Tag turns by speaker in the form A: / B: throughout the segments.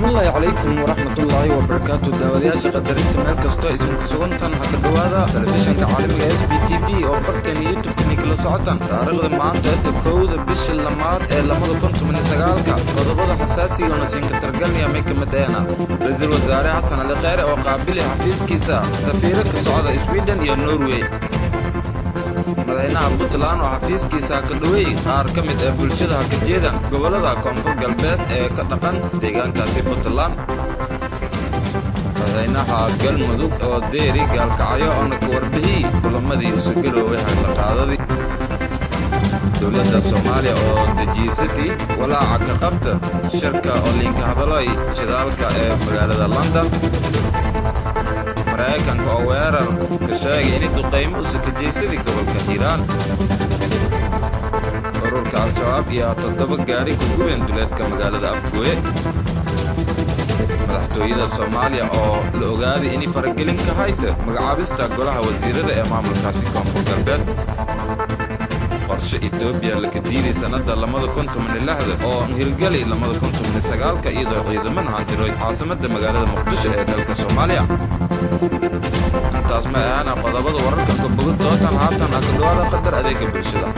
A: salaamullaahi calaykum waraxmatullaahi wabarakaatu daawadayaasha qadarinta meel kastoo idinku sugantan ha ka dhowaada telefishanka caalamiga s b t v oo barteena youtubekani kala socotaan taariikhda maanta inta kowda bisha lamaad ee labada kun toban sagaalka qodobada xasaasiga oo nasiinka targalniya may ka mid eena ra-iisul wasaare xasan ali kheyre oo qaabili xafiiskiisa safiiro ka socda sweden iyo norway madaxweynaha puntland oo xafiiskiisa ka dhoweey qaar ka mid ee bulshada ha ka jeedan gobollada koonfur galbeed ee ka dhaqan deegaankaasi puntland madaxweynaha galmudug oo deeri gaalkacyo oona ka warbixiyey kulamadii usugarooway hagla-qaadadii dowladda soomaaliya oo dejiisatay walaaca ka qabta shirka oo liinka hadalay shidaalka ee magaalada london maraykanka oo weerar ka sheegay inay duqaymo u sakajaysadii gobolka hiiraan ururka al-shabaab iyo toddoba gaari ku gubeen duleedka magaalada afgooye madaxtooyada soomaaliya oo la ogaaday inay faragelin ka hayta magacaabista golaha wasiirada ee maamulkaasi koonfur galbeed qorshe etoobiya laka diiday sannadda labada kun toban lixda oo hirgelay labada kun toban sagaalka iyadoo ciidamada hantiroyd caasimadda magaalada muqdisho ee dalka soomaaliya intaas ma ahaana qodobada wararka kaboga dootan haatan ha ka dhawaada qadar adeega bulshada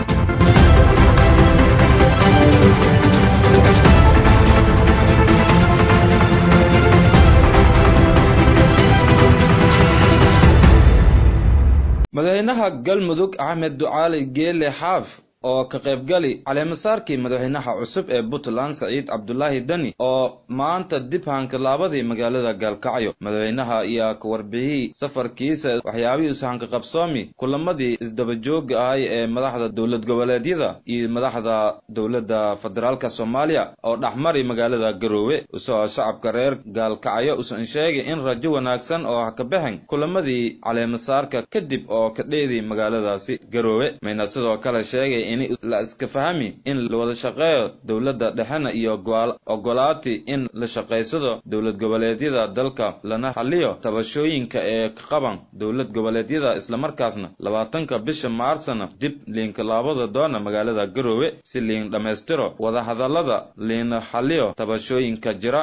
A: madaxweynaha galmudug axmed ducaali geele xaaf oo ka qaybgali caleemasaarkii madaxweynaha cusub ee puntland saciid cabdulaahi deni oo maanta dib hankilaabadii magaalada gaalkacyo madaxweynaha ayaa ka warbixiyey safarkiisa waxyaabihii ishanka qabsoomi kulamadii isdabajooga ahay ee madaxda dowlad goboleedyada iyo madaxda dowladda federaalka soomaaliya oo dhexmari magaalada garoowe isagoo shacabka reer gaalkacyo usan sheegay in rajo wanaagsan oo ha ka baxen kulamadii caleemasaarka kadib oo ka dheedii magaaladaasi garoowe mayna sidoo kale sheegay in la iska fahami in la wada shaqeeyo dowladda dhexena iyo ogolaati in la shaqaysado dowlad goboleedyada dalka lana xaliyo tabashooyinka ee ka qaban dowlad goboleedyada islamarkaasna labaatanka bisha maarsna dib liinkalaabada doona magaalada garoowe si liin dhammaystiro wadahadallada liina xaliyo tabashooyinka jira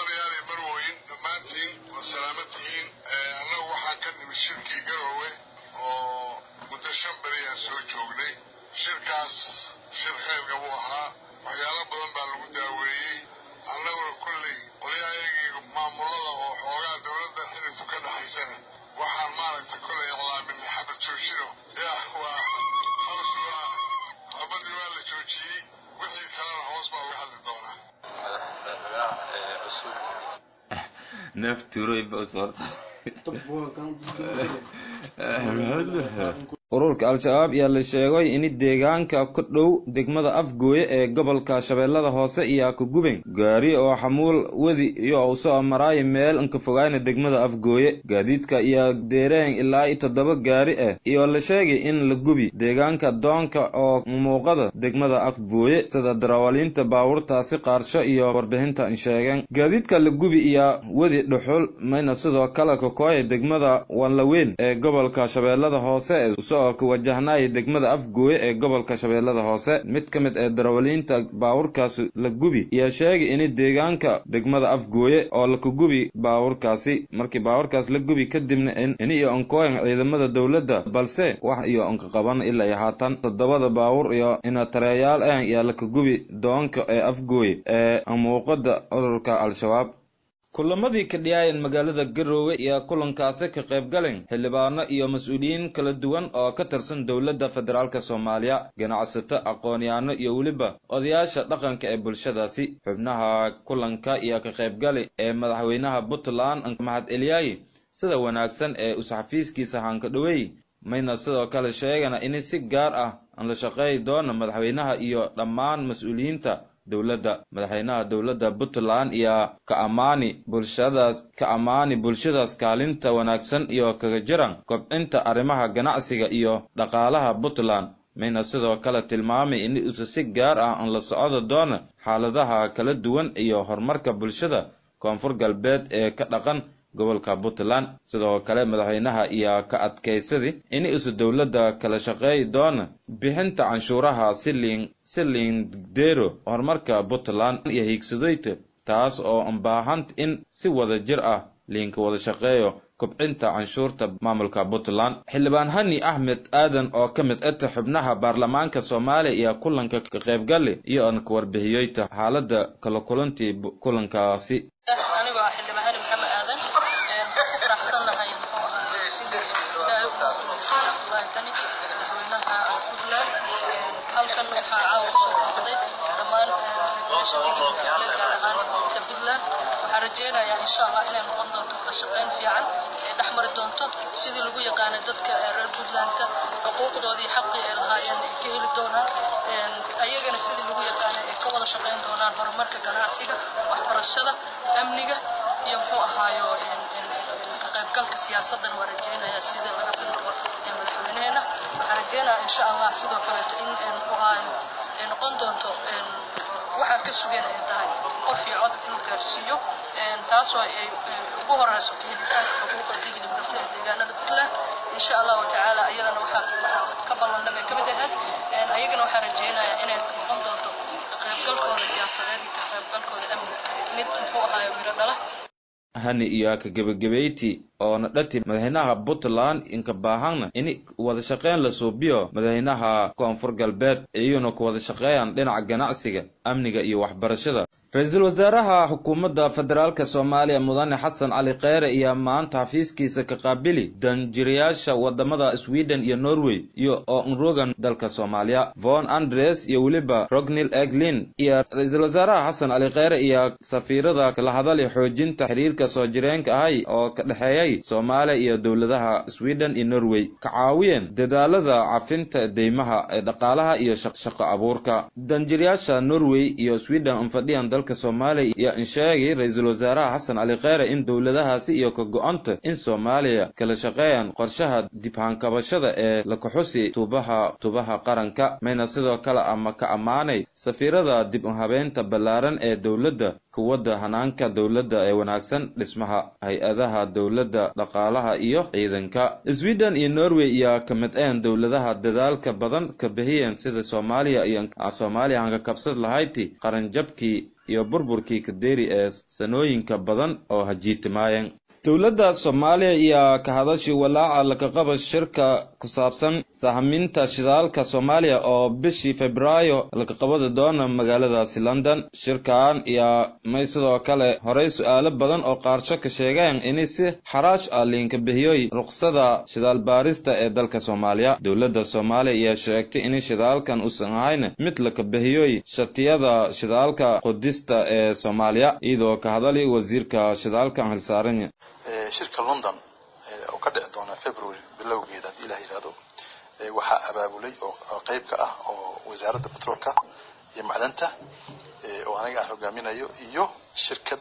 A: ururka al-shabaab ayaa la sheegay in deegaanka ka dhow degmada afgooye ee gobolka shabeellada hoose iyo ka guben gaari oo xamuul wadi iyo u soo maraayo meel inka fogayna degmada afgooye gaadiidka iyo deereen ilaa i toddoba gaari ah iyo la sheegay in la gubi deegaanka doonka oo muuqada degmada afgooye sida darawaliinta baabuurtaasi qaarsho iyo warbixinta sheegeen gaadiidka la gubi iyo wadi dhuxul mayna sidoo kale kakooya degmada wanlaweyn ee gobolka shabeellada hoose oo ka wajahnaya degmada afgooye ee gobolka shabeellada hoose mid ka mid ee darawaliinta baawurkaasi la gubi ayaa sheegay in deegaanka degmada afgooye oo laka gubi baawurkaasi markii baawurkaas la gubi kadibna in iyo onkooyan ciidamada dowladda balse wax iyo onka qaban ilaa iyo haatan toddobada baawur iyo inatareeyaal ah ayaa laka gubi doonka ee afgooye ee muuqada ururka al-shabaab kulamadii ka dhiyaayan magaalada garoowe ayaa kulankaasi ka qayb galeen xildhibaano iyo mas-uuliyiin kala duwan oo ka tirsan dowladda federaalk soomaaliya ganacsato aqoon-yaano iyo weliba odayaasha dhaqanka ee bulshadaasi xubnaha kulanka iyo ka qaybgali ee madaxweynaha puntland mahad eliyaayi sida wanaagsan ee us-xafiiskiisa hanka dhoweey mayna sidoo kale sheegana in si gaar ah aan la shaqeey doono madaxweynaha iyo dhammaan mas-uuliyiinta dowladda madaxweynaha dowladda puntland iyo ka ammaani bulshadaas ka ammaani bulshadaas kaalinta wanaagsan iyo kaga jiran kobcinta arrimaha ganacsiga iyo dhaqaalaha puntland mayna sidoo kale tilmaamay in usa si gaar ah aan la socdo doono xaaladaha kala duwan iyo horumarka bulshada koonfur galbeed ee ka dhaqan gobolka puntland sidoo kale madaxweynaha iyo ka adkaysadii in isu dowladda kala shaqeey doona bixinta canshuuraha si liin si liindero horumarka puntland iyo hiigsadoyta taas oo ambaahan in si wada jir ah liinka wada shaqeeyo kobcinta canshuurta maamulka puntland xildhibaan hani axmed aadan oo ka mid ata xubnaha baarlamaanka soomaaliya iyo kulanka ka qaybgali iyo aan ka warbixiyeyta xaaladda kala kulantii kulankaasi
B: anigoo ah xildhibaan hani maxamed aadan ku faraxsannahay muxuu ahaa sida ilaahay ugu guulaystay abdullaahi tani madaxweynaha puntland halkan waxaa caawa kusoo booqday dhammaan meesha digilmule gaar ahaan ta puntland waxaan rajeynayaa insha allah inay noqon doonto wada shaqayn fiican ee dhex mari doonto sidii lagu yaqaanay dadka reer puntlandka xuquuqdoodii xaqii ay lahaayeen ay ka heli doonaan ayagana sidii lagu yaqaanay ay ka wada shaqayn doonaan horumarka ganacsiga waxbarashada amniga iyo muxuu ahaayo ka qaybgalka siyaasadan waa rajeynayaa sida laga fili doono ee madaxweyneheena waxaan rajeynayaa insha allah sidoo kaleeto in muxuu ahaayo ay noqon doonto waxaan ka sugeen ay tahay qof iyo cod inuu gaarsiiyo taasoo ay ugu horeyso helitaanka xuquuqa digli mudafle ee deegaanada puntland insha allahu tacaala iyadana waxaa ka ballanna bay ka mid ahayd ayagana waxaan rajeynayaa inay noqon doonto ka qaybgalkooda siyaasadeed iyo ka qaybgalkooda amni mid muxuu ahaayo miro dhala
A: hani iyo ka gebagabeyti oona dhati madaxweynaha puntland inka baahana ini wada shaqeyn la suubiyo madaxweynaha koonfur galbeed iyuna ku wada shaqeeyaan dhinaca ganacsiga amniga iyo waxbarashada ra-iisul wasaaraha xukuumadda federaalka soomaaliya mudane xasan cali kheyre ayaa maanta xafiiskiisa ka qaabili danjirayaasha wadamada sweden iyo norway iyo oo nrogan dalka soomaaliya von andres iyo weliba rognil eglin iyo ra-iisul wasaaraha xasan cali kheyre iyo safiirada kala hadali xoojinta xiriirka soo jireenka ahay oo ka dhexeeyay soomaaliya iyo dowladaha sweden iyo norway ka caawiyeen dadaalada cafinta deymaha ee dhaqaalaha iyo shaqo abuurka danjirayaasha norway iyo sweden anfadhiyan dalka soomaaliya iyo in sheegay ra-iisul wasaaraha xasan cali kheyre in dowladahaasi iyo ka go-anta in soomaaliya kala shaqeeyaan qorshaha dibhaankabashada ee lakaxusi tuubaha tuubaha qaranka mayna sidoo kale ama ka ammaanay safiirada dib u habeynta ballaaran ee dowladda kuwadda hanaanka dowladda ee wanaagsan dhismaha hay-adaha dowladda dhaqaalaha iyo ciidanka sweden iyo norway ayaa ka mid een dowladaha dadaalka badan ka bixiyeen sida soomaaliya iyo soomaaliya aan ka kabsad lahayti qaranjabkii iyo burburkii kadeeri ee sanooyinka badan oo hajiitimaayeen dowladda soomaaliya ayaa ka hadashay walaaca lakaqaba shirka ku saabsan sahminta shidaalka soomaaliya oo bishii febraayo lakaqabada doona magaaladaasi london shirkan ayaa may sidoo kale horey su-aalo badan oo qaarsho ka sheegeen inay si xaraash ah liinka bixiyoy ruqsada shidaal baarista ee dalka soomaaliya dowladda soomaaliya ayaa sheegtay in shidaalkan uusan ahayn mid laka bixiyoy shatiyada shidaalka qudista ee soomaaliya iyadoo ka hadalay wasiirka shidaalka xilsaaran
C: shirka london oo ka dhici doona february bilowgeeda haddii ilah yidhahdo waxaa abaabulay oo qayb ka ah oo wasaaradda petroolka iyo macdanta oo aniga aan hogaaminayo iyo shirkad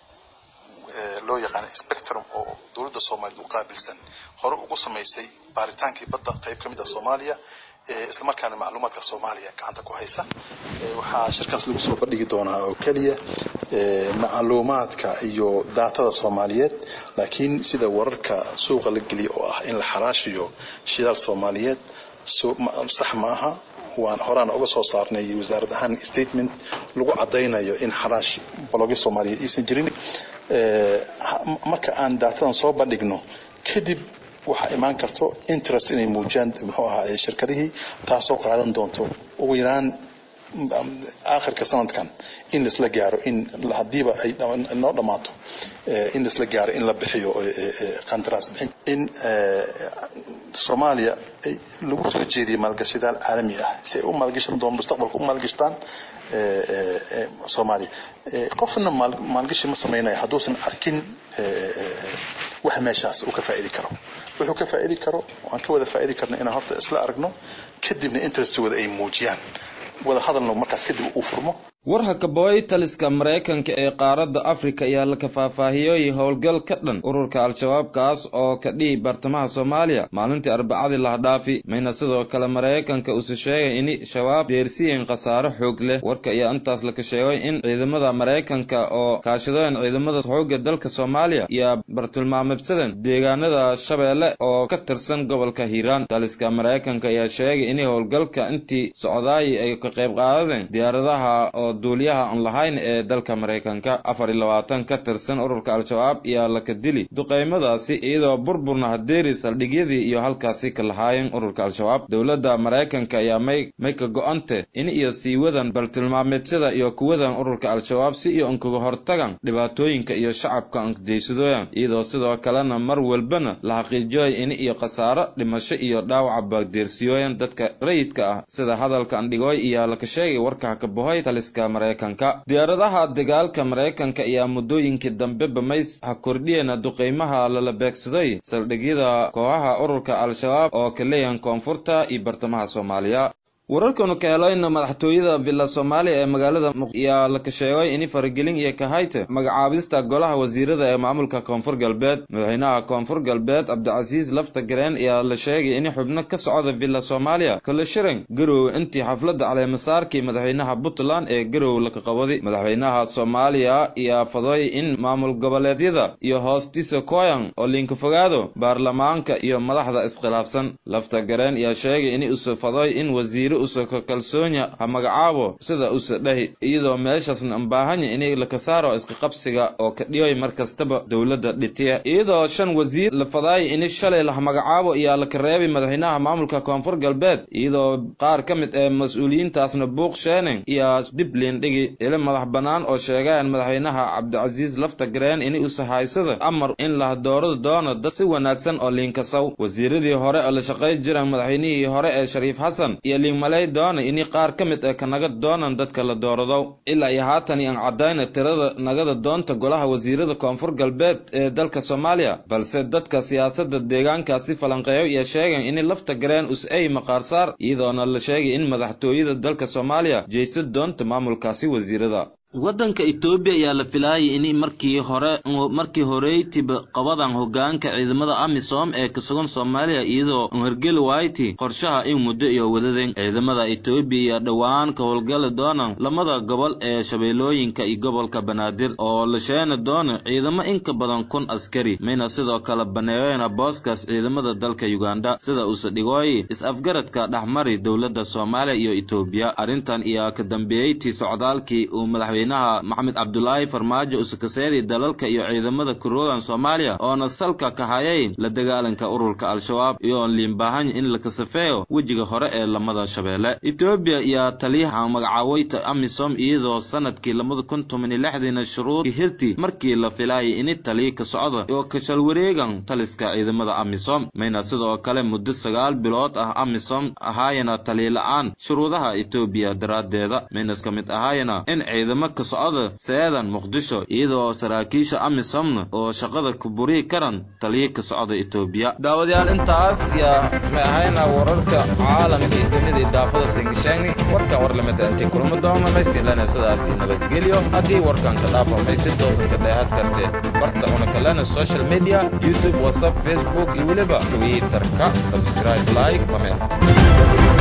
C: loo yaqaana spectrum oo dowladda soomaaliya u qaabilsan hore ugu samaysay baaritaankii badda qayb ka mid ah soomaaliya islamarkaana macluumaadka soomaaliya gacanta ku haysa waxaa shirkaas lagu soo bandhigi doonaa oo keliya macluumaadka iyo daatada soomaaliyeed laakiin sida wararka suuqa la geliya oo ah in la xaraashiyo shidaal soomaaliyeed sax ma aha waan horaana uga soo saarnay wasaarad ahaan statement lagu caddaynayo in xaraash balogyo soomaaliyeed aysan jirin marka aan daatadan soo bandhigno kadib waxaa imaan karto interest inay muujiyaan muxuu ahaa shirkadihii taasoo qaadan doonto ugu yaraan aakhirka sanadkan in laisla gaaro in haddiiba ay noo dhammaato in laisla gaaro in la bixiyo qandaraas bixin in soomaaliya lagu soo jeediyo maalgashidaal caalami ah si ay u maalgashan doon mustaqbalka u maalgashtaan soomaaliya qofna maalgashi ma samaynayo hadduusan arkin wax meeshaas uu ka faa'idi karo wuxuu ka faa'idi karo aan ka wada faa'idi karno inaan horta isla aragno kadibna interestooda ay muujiyaan wada hadalno markaas kadib uu furmo
A: warha kabooy taliska maraykanka ee qaaradda afrika ayaa la kafaahfaahiyey howlgal ka dhan ururka al-shabaab kaas oo ka dhihi bartamaha soomaaliya maalintii arbacadii lahadhaafi mayna sidoo kale maraykanka uuse sheegay in shabaab deersiyen khasaare xoog leh warka ayaa intaas laka sheegay in ciidamada maraykanka oo kaashadeen ciidamada xoogga dalka soomaaliya iyo bartilmaamibsadan deegaanada shabeelle oo ka tirsan gobolka hiiraan taliska maraykanka ayaa sheegay in howlgalka intii socdaay ay ka qayb qaadadeen diyaaradaha oo oo duuliyaha aan lahayn ee dalka maraykanka afar iyo labaatan ka tirsan ururka al-shabaab ayaa laka dili duqaymadaasi iyadoo burburna hadeeri saldhigyadii iyo halkaasi ka lahaayeen ururka al-shabaab dowladda maraykanka ayaa may may ka go-ante in iyo siiwadan baltilmaameedyada iyo kuwadan ururka al-shabaab si iyo inkaga hortagan dhibaatooyinka iyo shacabka ankadeysadooyan iyadoo sidoo kalena mar walbana la xaqiijiyoy in iyo khasaaro dhimasho iyo dhaawaca baagdeersiyooyan dadka rayidka ah sida hadalka andhigooy iyo laka sheegay warka kabahoy taliska maraykanka diyaaradaha dagaalka maraykanka ayaa muddooyinkii dambe bamays ha kordhiyeen duqeymaha lala beegsaday saldhigyada kooxaha ururka al-shabaab oo ka leeyahan koonfurta iyo bartamaha soomaaliya wararkanu ka helayna madaxtooyada villa soomaaliya ee magaalada ayaa laka sheegay in faragelin iyo kahayte magacaabista golaha wasiirada ee maamulka koonfur galbeed madaxweynaha koonfur galbeed cabdicasiis lafta gareen ayaa la sheegay in xubno ka socda villa soomaaliya kala shiran garow intii xafladda caleemasaarkii madaxweynaha puntland ee garow laka qabadi madaxweynaha soomaaliya ayaa faday in maamul goboleedyada iyo hoostiisa koyan oo linka fogaado baarlamaanka iyo madaxda iskhilaafsan lafta gareen ayaa sheegay in usa faday in wasiir usaka kalsoonya ha magacaabo sida usa dhahi iyadoo meeshaasna ambaahanya inay laka saaro iska qabsiga oo ka dhiyoy mar kastaba dowladda dhitiya iyadoo shan wasiir la fadaay in shalay la magacaabo ayaa laka reebay madaxweynaha maamulka koonfur galbeed iyadoo qaar ka mid ee mas-uuliyiintaasna buuq sheening iyo dib liindhigi ilo madax bannaan oo sheegaan madaxweynaha cabdicasiis lafta gareen in usa haysada amar in la doorada doono dad si wanaagsan oo liinkasaw wasiiradii hore oo la shaqay jiraan madaxweynihii hore ee shariif xasan iyo malay doona ini qaar ka mid ee ka naga doonan dadka la doorado ilaa iyo haatan aan caddayna tirada nagada doonta golaha wasiirada koonfur galbeed ee dalka soomaaliya balse dadka siyaasadda deegaankaasi falanqeeyo iyo sheegan in lafta gareen us-ay maqaarsaar iyadoona la sheegay in madaxtooyada dalka soomaaliya jeysa doonta maamulkaasi wasiirada waddanka etoobiya ayaa la filaayay in markii hore markii horeytiba qabadan hogaanka ciidamada amisom ee ka sugan soomaaliya iyadoo hergeli wayti qorshaha in muddo iyo wadadeen ciidamada etoobiya ayaa dhowaan ka howlgali doonaan lamada gobol ee shabeellooyinka iyo gobolka banaadir oo la sheeni doono ciidamo in ka badan kun askari mayna sidoo kale baneeyeen booskaas ciidamada dalka uganda sida uuse dhigooyi is-afgaradka dhexmari dowladda soomaaliya iyo etoobiya arrintan ayaa ka dambeeyeytii socdaalkii uu madaxweyne maxamed cabdulaahi farmaajo usakaseedii dalalka iyo ciidamada kuroogan soomaaliya oona salka ka hayayn la dagaalanka ururka al-shabaab iyo liinbahan in la kasafeeyo wejiga hore ee lamada shabeelle etoobiya ayaa taliyaha magacaaweyta amisom iyadoo sanadkii labada kun toban iyo lixdiina shuruud hirti markii la filaayay ini taliya ka socda oo kashal wareegan taliska ciidamada amisom mayna sidoo kale muddo sagaal bilood ah amisom ahaayana taliya la-aan shuruudaha etoobiya daraaddeeda mayna ka mid ahaayana in ciidamo ka socda seedan muqdisho iyadoo saraakiisha amisomna oo shaqada ku buri karan taliya ka socda etoobiya daawadayaal intaas yaa may ahayna wararka caalamka iyo dunida idaafada singisheegni warkan war lamida intii kulma doona maysilana sidaas iyo nabadgelyo haddii warkan ka dhaafamay si toosan ka dheehad kartee barta una kalena social media youtube whatsapp facebook iyo weliba twitter-ka subscribe like comment